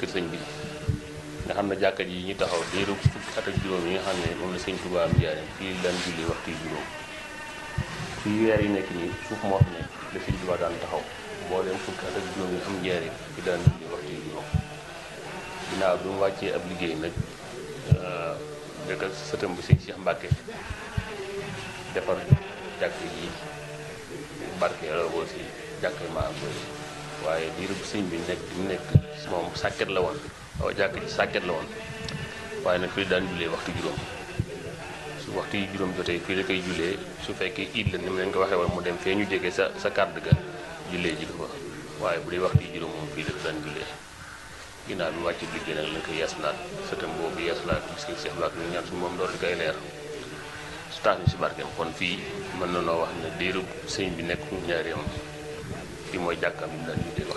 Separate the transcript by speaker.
Speaker 1: kër sëñ bi nga xam ne jàkka ji ñu taxaw diiru fukki at ak juróom yi nga xam ne moom la sëñ Tuubaa am njaareem fii daan julli waxtu yu juróom fii weer yi nekk nii suuf moo fi nekk la sëñ Tuubaa daan taxaw mboolem fukki at ak juróom yi am njaareem fi daan julli waxtu yu juróom ginnaaw bi mu wàccee ab liggéey nag dëkk sëtam bi sëñ Cheikh Mbàkke defar jàkk yi barke loolu si jàkk maa koy waaye diiru bu sëñ bi nekk mu nekk moom sàkket la woon waaw jàkk ji sàkket la woon waaye nag fii daan jullee waxtu juróom su waxtu yi juróom jotee fii la koy jullee su fekkee iid la ni mu leen ko waxee woon mu dem fee ñu jege sa sa kàdd ga jullee ji ko fa waaye bu dee waxtu yi juróom moom fii la daan jullee ginnaaw bi wàcc liggéey nag lañ koy yeesalaat sëtam boobu yeesalaat bis ki Cheikh Mbacke ñu ñaan suñu moom doon di koy leer su tax ñu si barkeem kon fii mën na noo wax ne diiru sëñ bi nekk ñaareem fii mooy jàkkaam yi daan jullee